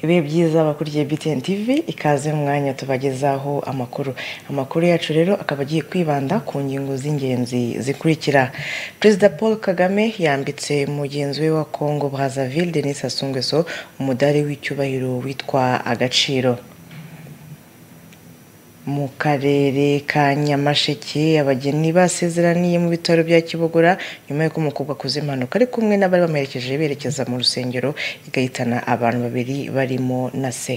ibihe byiza bakurikiye BTN TV ikaze mu mwanya tubagezaho amakuru amakuru yacu rero akaba agiye kwibanda ku ngingo z'ingenzi zikurikira perezida paul kagame yambitse mugenzi we wa congo brazzaville denis sassou nguesso umudari w'icyubahiro witwa agaciro mu karere ka nyamasheke abageni basezeraniye mu bitaro bya kibogora nyuma y'uko umukobwa akoze impanuka ari kumwe n'abari bamuherekeje berekeza mu rusengero igahitana abantu babiri barimo na se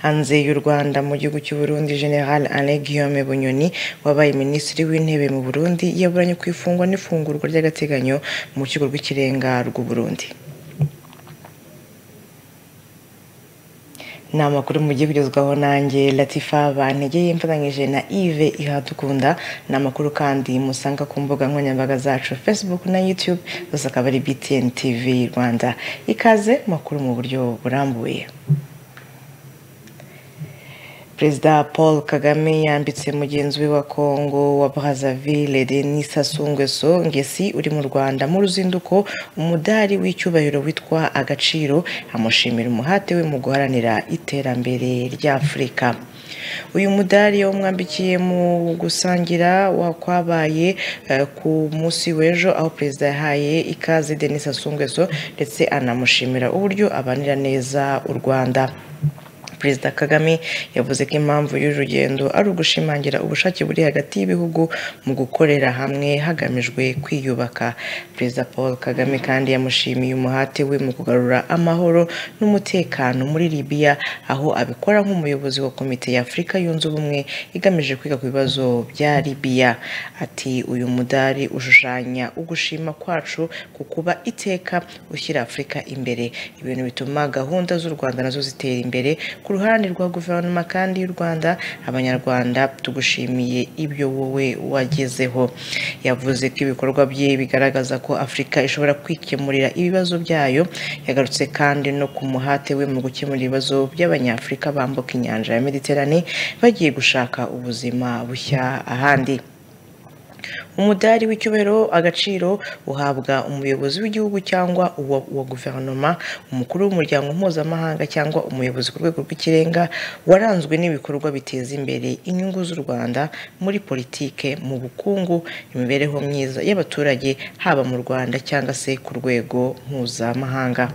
hanze y'u rwanda mu gihugu cy'u burundi general anne guillaume bunyoni wabaye minisitiri w'intebe mu burundi yaburanye ku ifungwa n'ifungurwa ry'agateganyo mu rukiko rw'ikirenga rw'u burundi ni amakuru mugiye kugezwaho nanjye latifa bantegeye mfatanyije na ive ihadukunda ni amakuru kandi musanga ku mbuga nkoranyambaga zacu facebook na youtube zose akaba ari btn tv rwanda ikaze makuru mu buryo burambuye perezida paul kagame yambitse mugenzi we wa congo wa brazzaville denis sassou nguesso ngesi uri mu rwanda mu ruzinduko umudari w'icyubahiro witwa agaciro amushimira umuhate we mu guharanira iterambere ry'afurika uyu mudari wamwambikiye mu gusangira wakwabaye ku munsi w'ejo aho perezida yahaye ikaze denis sassou nguesso ndetse anamushimira uburyo abanira neza u rwanda perezida kagame yavuze ko impamvu y'uru rugendo ari ugushimangira ubushake buri hagati y'ibihugu mu gukorera hamwe hagamijwe kwiyubaka perezida paul kagame kandi yamushimiye umuhate we mu kugarura amahoro n'umutekano muri libiya aho abikora nk'umuyobozi wa komite y'afurika yunze ubumwe igamije kwiga ku bibazo bya libiya ati uyu mudari ushushanya ugushima kwacu ku kuba iteka ushyira afurika imbere ibintu bituma gahunda z'u rwanda nazo zitera imbere ku ruhande rwa guverinoma kandi y'u rwanda abanyarwanda tugushimiye ibyo wowe wagezeho yavuze ko ibikorwa bye bigaragaza ko afurika ishobora kwikemurira ibibazo byayo yagarutse kandi no ku muhate we mu gukemura ibibazo by'abanyafurika bambuka inyanja ya mediterane bagiye gushaka ubuzima bushya ahandi umudari w'icyubahiro agaciro uhabwa umuyobozi w'igihugu cyangwa uwa guverinoma umukuru w'umuryango mpuzamahanga cyangwa umuyobozi ku rwego rw'ikirenga waranzwe n'ibikorwa biteza imbere inyungu z'u rwanda muri politike mu bukungu imibereho myiza y'abaturage haba mu rwanda cyangwa se ku rwego mpuzamahanga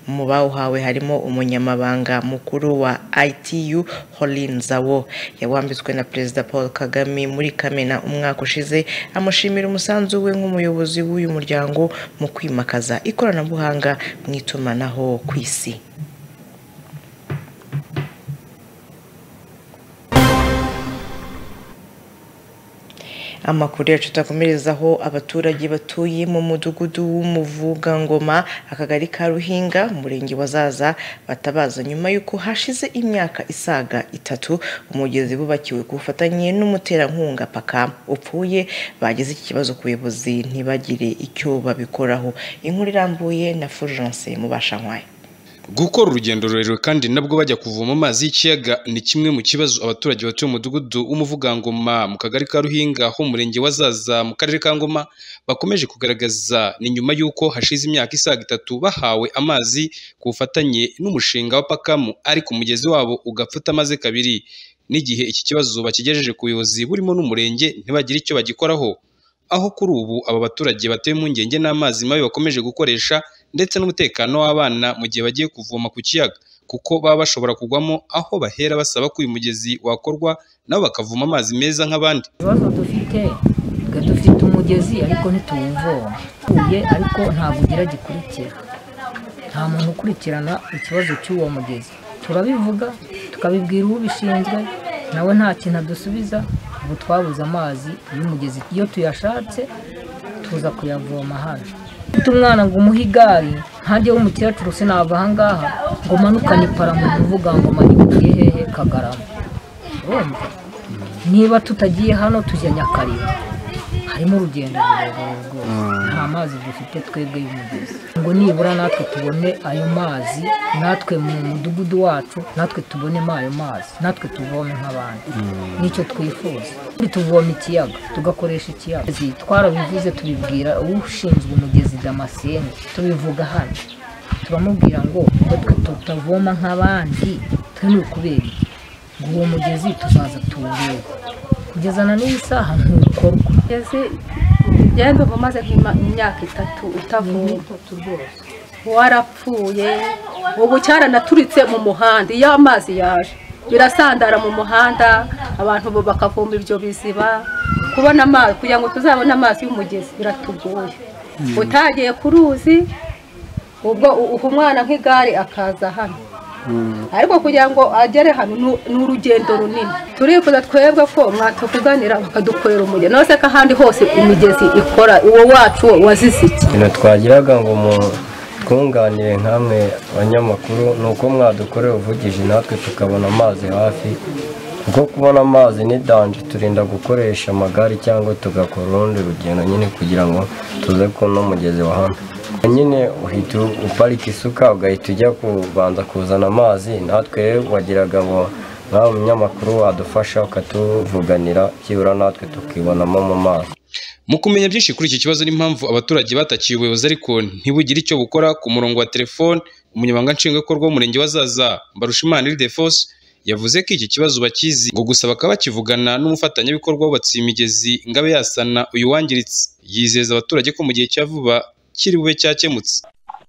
mu bawuhawe harimo umunyamabanga mukuru wa itu horin zawo yawambitswe na perezida paul kagame muri kamena umwaka ushize amushimira umusanzu we nk'umuyobozi w'uyu muryango mu kwimakaza ikoranabuhanga mu itumanaho ku isi amakuru yacu tutakomerezaho abaturage batuye mu mudugudu w'umuvugangoma akagari ka ruhinga umurenge wa zaza batabaza nyuma y'uko hashize imyaka isaga itatu umugezi bubakiwe ku bufatanye n'umuterankunga paka upfuye bageze iki kibazo ku buyobozi ntibagire icyo babikoraho inkuru irambuye na fulgence mubashankwaye gukora urugendo rurerure kandi nabwo bajya kuvoma amazi y'ikiyaga ni kimwe mu kibazo abaturage batuye mu mudugudu w'umuvugangoma mu kagari ka ruhinga ho murenge wa zaza mu karere ka ngoma bakomeje kugaragaza ni nyuma y'uko hashize imyaka isaga itatu bahawe amazi ku bufatanye n'umushinga wa pakamu ariko umugezi wabo ugapfuta amaze kabiri n'igihe iki kibazo bakigejeje ku buyobozi burimo n'umurenge ntibagire icyo bagikoraho aho kuri ubu aba baturage batuye impungenge n'amazi mabi bakomeje gukoresha ndetse n'umutekano w'abana mu gihe bagiye kuvoma ku kiyaga kuko baba bashobora kugwamo aho bahera basaba ko uyu mugezi wakorwa nabo bakavoma amazi meza nk'abandi ibibazo dufite dufite umugezi ariko ntituwuvoma utuye ariko ntabwo ugira gikurikira nta muntu ukurikirana ikibazo cy'uwo mugezi turabivuga tukabibwira ubishinzwe nawe nta kintu adusubiza ubu twabuze amazi y'umugezi iyo tuyashatse tuza kuyavoma hano ufite umwana ngo umuhe igare ntajye w'umukecuru sinava aha ngaha ngo manukane ipara mu kuvuga ngo manikuye hehe kagarama niba tutagiye hano tujya nyakarira harimo urugendo rurerure rwose nta mazi dufite twebwe y'umugezi ngo nibura natwe tubone ayo mazi natwe mu mudugudu wacu natwe tubonemo ayo mazi natwe tuvome nk'abandi nicyo twifuza tuvoma ikiyaga tugakoresha ikiyaga twarabivuze tubibwira ushinzwe umugezi damascene tubivuga hano turamubwira ngo twe tutavoma nk'abandi twemewe kubera ngo uwo mugezi tuzaza tuwurebe kugezana n'iyi saha ntukorwa ese njyewe mbivuga umaze nk'imyaka itatu utavoma warapfuye ubu cyaranaturitse mu muhanda iyo amazi yaje birasandara mu muhanda abantu bakavoma ibyo biziba kubona amazi kugira ngo tuzabone amazi y'umugezi biratugoye utagiye ku ruzi ubwo uha umwana nk'igare akaza hano ariko kugira ngo agere hano ni- ni urugendo runini turifuza twebwe ko mwatukuganira bakadukorera umugezi nawe se ko ahandi hose imigezi ikora uwo wacu wazize iki ikintu twagiraga ngo mutwunganire nk'amwe abanyamakuru ni uko mwadukorera ubuvugizi natwe tukabona amazi hafi kuko kubona amazi ni danje turinda gukoresha amagare cyangwa tugakora urundi rugendo nyine kugira ngo tuze kuno mugezi wa hano nyine uhita uparika isuka ugahita ujya kubanza kuzana amazi natwe wagiraga ngo nkawe umunyamakuru wadufasha ukatuvuganira byibura natwe tukibonamo mu mazi Mu kumenya byinshi kuri iki kibazo n'impamvu abaturage batakiye ubuyobozi ariko ntibugire icyo bukora ku murongo wa telefone umunyamabanga nshingwabikorwa w'umurenge wa Zaza Mbarushimana Ildefonse yavuze ko iki kibazo bakizi ngo gusa bakaba bakivugana n'umufatanyabikorwa wubatse imigezi Ngabe yasana uyu wangiritse yizeza abaturage ko mu gihe cya vuba kiri bube cyakemutse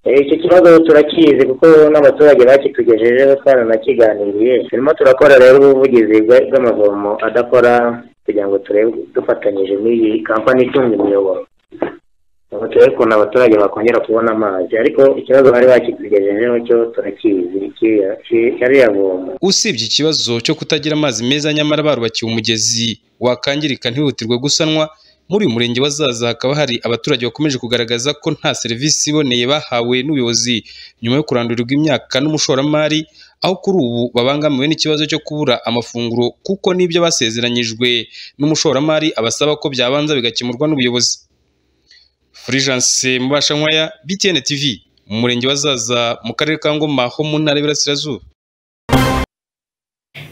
iki kibazo turakizi kuko n'abaturage bakitugejejeho twaranakiganiriye turimo turakora rero ubuvugizi bwa- bw'amavomo adakora kugira ngo turebe dufatanyije n'iyi kampani itunga imiyoboro ngo turebe ukuntu abaturage bakongera kubona amazi ariko ikibazo bari bakitugejejeho cyo turakizi kiriya- ki- kariya vomo usibye ikibazo cyo kutagira amazi meza nyamara barubakiwe umugezi wakangirika ntihutirwe gusanwa muri uyu murenge wa Zaza hakaba hari abaturage bakomeje kugaragaza ko nta serivisi iboneye bahawe n'ubuyobozi nyuma yo kurandurirwa imyaka n'umushoramari aho kuri ubu babangamiwe n'ikibazo cyo kubura amafunguro kuko n'ibyo basezeranyijwe n'umushoramari abasaba ko byabanza bigakemurwa n'ubuyobozi Fulgence Mubashankwaya BTN TV mu murenge wa Zaza mu karere ka Ngoma ho mu ntara y'Iburasirazuba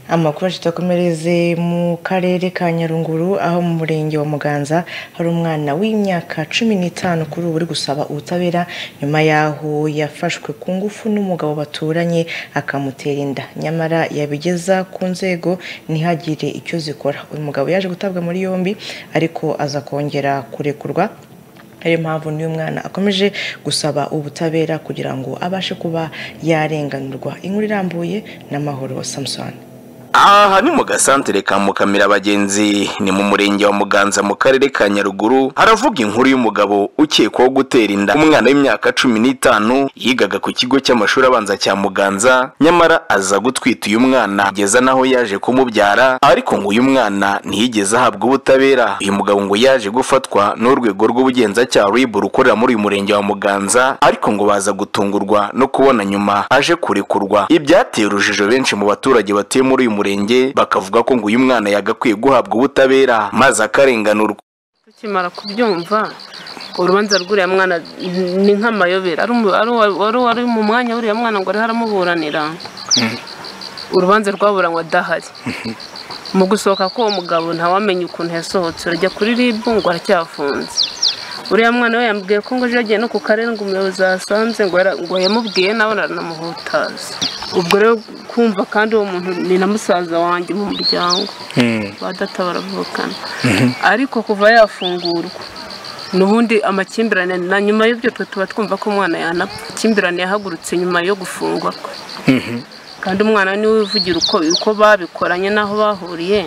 amakuru tutakomereze mu karere ka nyaruguru aho mu murenge wa muganza hari umwana w'imyaka cumi n'itanu kuri ubu uri gusaba ubutabera nyuma y'aho yafashwe ku ngufu n'umugabo baturanye akamutera inda nyamara yabigeza ku nzego ntihagire icyo zikora uyu mugabo yaje gutabwa muri yombi ariko aza kongera kurekurwa ariyo mpamvu n'uyu mwana akomeje gusaba ubutabera kugira ngo abashe kuba yarenganurwa inkuru irambuye n'amahoro samusoni aha ni mu gasantere ka mukamira abagenzi ni mu murenge wa muganza mu karere ka nyaruguru haravuga inkuru y'umugabo ukekwaho gutera inda umwana w'imyaka cumi n'itanu yigaga ku kigo cy'amashuri abanza cya muganza nyamara aza gutwita uyu mwana kugeza n'aho yaje kumubyara ariko ngo uyu mwana ntiyigeze ahabwa ubutabera uyu mugabo ngo yaje gufatwa n'urwego rw'ubugenzacyaha rib rukorera muri uyu murenge wa muganza ariko ngo baza gutungurwa no kubona nyuma aje kurekurwa ibyateye urujijo benshi mu baturage batuye muri uyu murenge bakavuga ko ngo uyu mwana yagakwiye guhabwa ubutabera maze akarenganurwa tukimara kubyumva urubanza rw'uriya mwana ni nk'amayobera ari umu- ari uwa- wari wari mu mwanya w'uriya mwana ngo ariho aramuburanira urubanza rwaburanwa adahari mu gusohoka k'uwo mugabo ntawamenye ukuntu yasohotse urajya kuri ribu ngo aracyafunze uriya mwana we yambwiye ko ngo ejo yagiye no ku karere ngo umuyobozi yasanze ngo yara- ngo yamubwiye nawe aranamuhutaza ubwo rero kumva kandi uwo muntu ni na musaza wanjye mu muryango ba data baravukana ariko kuva yafungurwa n'ubundi amakimbirane na nyuma y'ibyo twe tuba twumva ko umwana yanapfa amakimbirane yahagurutse nyuma yo gufungwa kwe kandi umwana we niwe wivugira uko uko babikoranye n'aho bahuriye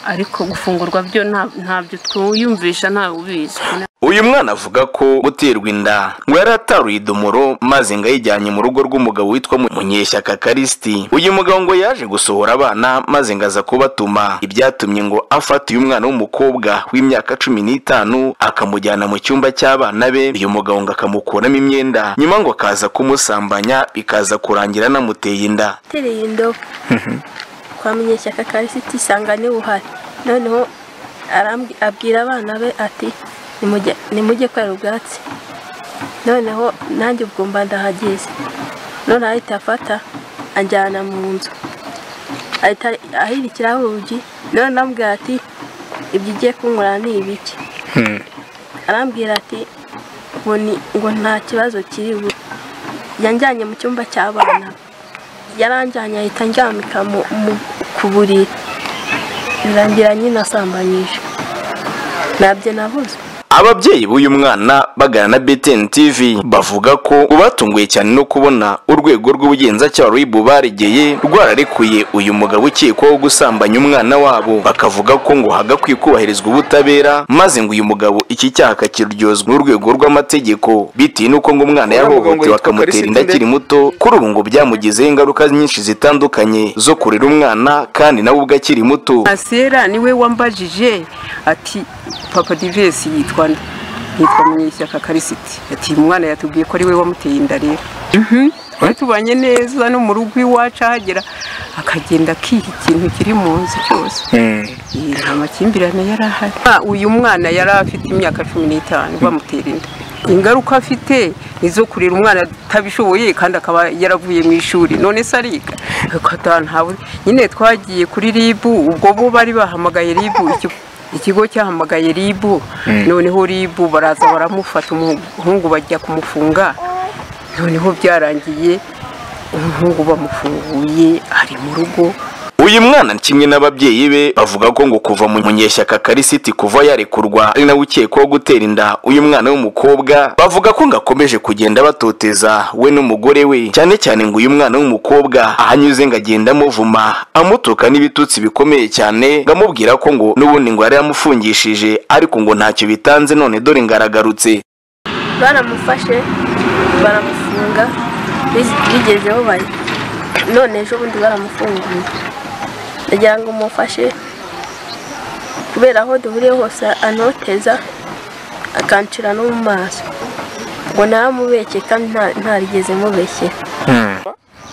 ariko gufungurwa byo nta- ntabyo twiyumvisha ntawe ubizi uyu mwana avuga ko guterwa inda ngo yari ataruye idomoro maze ngo ayijyanye mu rugo rw'umugabo witwa Mu- munyeshyaka karisiti uyu mugabo ngo yaje gusohora abana maze ngo aza kubatuma ibyatumye ngo afata uyu mwana w'umukobwa w'imyaka cumi n'itanu akamujyana mu cyumba cy'abana be uyu mugabo ngo akamukuramo imyenda nyuma ngo akaza kumusambanya bikaza kurangira anamuteye inda tereye indobo kwa munyeshyaka karisiti isanga niwe uhari noneho arambwi- abwira abana be ati "Nimujye- nimujye kwera ubwatsi noneho nanjye ubwo mba ndahageze none ahita afata anjyana mu nzu ahita ahirikiraho urugi none arambwira ati ibyo ugiye kunywera ni ibiki arambwira ati ngo ni- ngo nta kibazo kiri bube yanjyanye mu cyumba cy'abana yaranjyanye ahita andyamika mu- mu- ku buriri birangira nyine asambanyije nabyo nabuze ababyeyi b'uyu mwana bagana na BTN TV bavuga ko batunguye cyane no kubona urwego rw'ubugenzacyaha rw'ibu baregeye rwararekuye uyu mugabo ukekwaho gusambanya umwana wabo bakavuga ko ngo hagakwiye kubahirizwa ubutabera maze ngo uyu mugabo iki cyaha akakiryozwa n'urwego rw'amategeko bitewe n'uko ngo umwana yahohotewe bakamutera inda akiri muto kuri ubu ngo byamugizeho ingaruka nyinshi zitandukanye zo kurera umwana kandi nawe ubwo akiri muto asera niwe wambajije ati papa divesi yitwa nde?" yitwa munyeshyaka karisiti ati "Uyu mwana yatubwiye ko ari we wamuteye inda rero Mhm. twari tubanye neza no mu rugo iwacu ahagera akagenda akiha ikintu kiri mu nzu cyose Iyi, nta makimbirane yari ahari Ah, uyu mwana yari afite imyaka cumi n'itanu bamutera inda ingaruka afite ni izo kurera umwana atabishoboye kandi akaba yaravuye mu ishuri none se ariga Akata, ntawe- nyine twagiye kuri ribu ubwo bo bari bahamagaye ribu iki- ikigo cyahamagaye ribu noneho ribu baraza baramufata umuhungu bajya kumufunga noneho byarangiye umuhungu bamufunguye ari mu rugo uyu mwana kimwe n'ababyeyi be bavuga ko ngo kuva mu munyeshyaka karisiti kuva yarekurwa ari nawe ukekwaho gutera inda uyu mwana w'umukobwa bavuga ko ngo akomeje kugenda batoteza we n'umugore we cyane cyane ngo uyu mwana w'umukobwa ahanyuze ngo agenda amuvuma amutuka n'ibitutsi bikomeye cyane ngo amubwira ko ngo n'ubundi ngo yari yamufungishije ariko ngo ntacyo bitanze none dore ngo aragarutse baramufashe baramufunga bis- bigeze aho bari none ejo bundi baramufunguye ndagira ngo mufashe kubera aho duhuriye hose anoteza akancira no mu maso ngo ntamubeshye kandi nta- ntarigeze mubeshye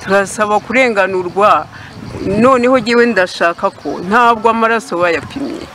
turasaba kurenganurwa noneho jyewe ndashaka ko ntabwo amaraso bayapimye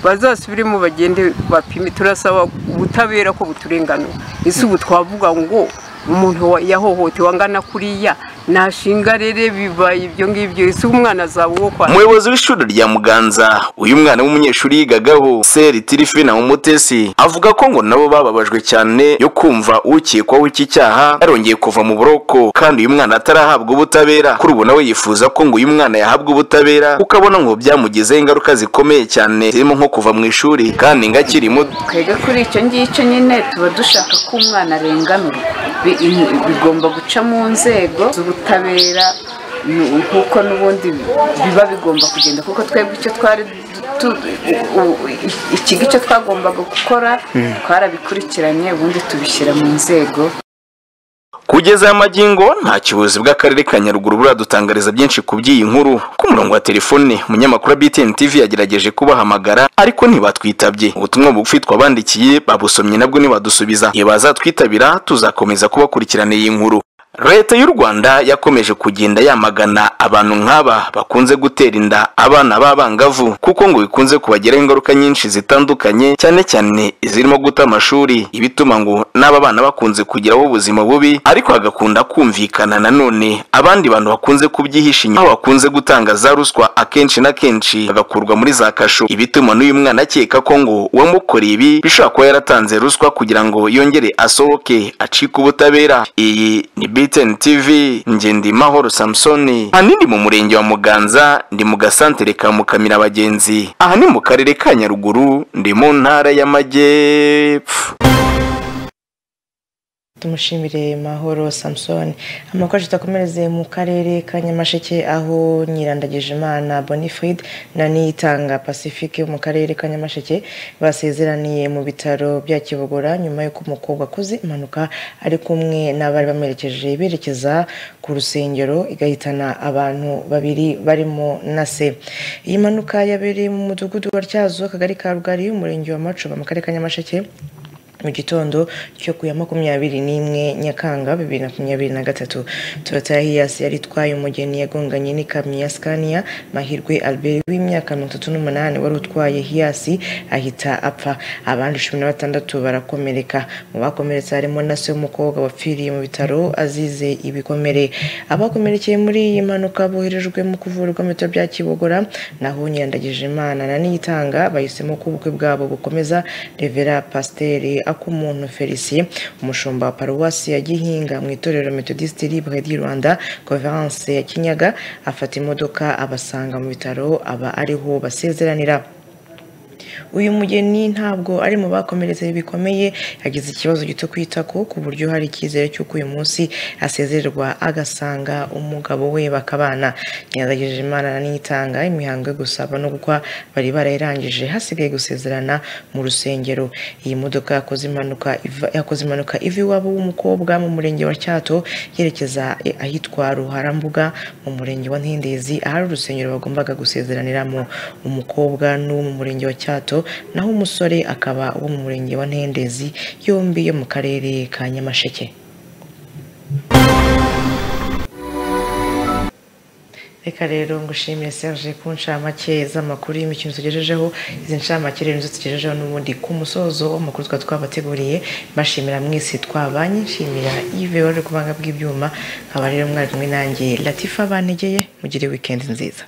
bazasubiremo bagende bapime turasaba ubutabera ko buturenganura ese ubu twavuga ngo umuntu wa- yahohotewe angana kuriya nashinga rere bibaye ibyo ngibyo ese umwana azaba uwo kwa umuyobozi w'ishuri rya muganza uyu mwana w'umunyeshuri yigagaho seri tirifina umutesi avuga ko ngo nabo bababajwe cyane yo kumva ukekwaho iki cyaha yarongeye kuva mu buroko kandi uyu mwana atarahabwa ubutabera kuri ubu nawe yifuza ko ngo uyu mwana yahabwa ubutabera kuko abona ngo byamugizeho ingaruka zikomeye cyane zirimo nko kuva mu ishuri kandi ngo akiri muto twebwe kuri icyo ngicyo nyine tuba dushaka ko umwana arenganurwa Bi- i- bigomba guca mu nzego z'ubutabera nu- nk'uko n'ubundi biba bigomba kugenda kuko twebwe icyo twari du- tu- u- u- i- iki gice twagombaga gukora twarabikurikiranye ubundi tubishyira mu nzego Kugeza aya magingo nta kibuzi bw'akarere ka Nyaruguru buradutangariza byinshi ku by'iyi nkuru. Ku murongo wa telefone umunyamakuru wa BTN TV yagerageje kubahamagara ariko ntibatwitabye. Ubutumwa bugufi twabandikiye babusomye nabwo ntibadusubiza. Iyo bazatwitabira tuzakomeza kubakurikirana iyi nkuru. Leta y'u Rwanda yakomeje kugenda yamagana abantu nk'aba bakunze gutera inda abana b'abangavu kuko ngo bikunze kubagiraho ingaruka nyinshi zitandukanye cyane cyane izirimo guta amashuri ibituma ngo n'aba bana bakunze kugiraho ubuzima bubi ariko hagakunda kumvikana nanone abandi bantu bakunze kubyihisha inyuma bakunze gutanga za ruswa akenshi na kenshi bagakurwa muri za kasho ibituma n'uyu mwana akeka ko ngo uwamukoreye ibi bishobora kuba yaratanze ruswa kugira ngo yongere asohoke acike ubutabera iyi ni BTN TV ngende mahoro Samsoni ahanini mu murenge wa Muganza ndi mu gasantere ka Mukamira bagenzi aha ni mu karere ka Nyaruguru ndi mu ntara y'Amajyepfo tumushimire mahoro samusoni amakuru tutakomereze mu karere ka nyamasheke aho nyirandagije imana bonifrid na niyitanga pacifique mu karere ka nyamasheke basezeraniye mu bitaro bya kibogora nyuma y'uko umukobwa akoze impanuka ari kumwe n'abari bamerekeje berekeza ku rusengero igahitana abantu babiri barimo na se iyi mpanuka yabereye mu mudugudu wa tyazo akagari ka rugari umurenge wa macuba mu karere ka nyamasheke mu gitondo cyo ku ya makumyabiri n'imwe nyakanga bibiri na makumyabiri na gatatu toyota hiyasi yari itwaye umugeni yagonganye n'ikamyo ya sikaniya mahirwe albert w'imyaka mirongo itatu n'umunani wari utwaye hiyasi ahita apfa abandi cumi na batandatu barakomereka mu bakomeretse harimo na se w'umukobwa wapfiriye mu bitaro azize ibikomere abakomerekeye muri iyi mpanuka boherejwe mu kuvurwa mu bitaro bya kibogora naho nyirandagije imana na niyitanga bahisemo ko ubukwe bwabo bukomeza revera pasiteri ak'umuntu felicien umushumba wa paruwasi ya gihinga mu itorero metodiste libre di rwanda conference ya kinyaga afata imodoka abasanga mu bitaro aba ariho basezeranira uyu mugeni ntabwo ari mu bakomeretse bikomeye yagize ikibazo gito kwita ko ku buryo hari icyizere cy'uko uyu munsi asezererwa agasanga umugabo we bakabana nyiragejeje imana n'itanga imihango yo gusaba no gukwa bari barayirangije hasigaye gusezerana mu rusengero iyi modoka yakoze impanuka iva- yakoze impanuka iva iwabo w'umukobwa mu murenge wa cyato yerekeza ahitwa ruharambuga mu murenge wa ntindezi ahari urusengero bagombaga gusezeraniramo umukobwa n'uwo mu murenge wa cyato naho umusore akaba wo mu murenge wa ntendezi yombi yo mu karere ka nyamasheke reka rero ngushimire serge ku ncamake z'amakuru y'imikino tugejejeho izi ncamake rero nizo tugejejeho n'ubundi ku musozo w'amakuru twaba twabateguriye mbashimira mwese twabanye nshimira yves wari ku banga bw'ibyuma nkaba rero mwari kumwe nanjye latifa banegeye mugire wikendi nziza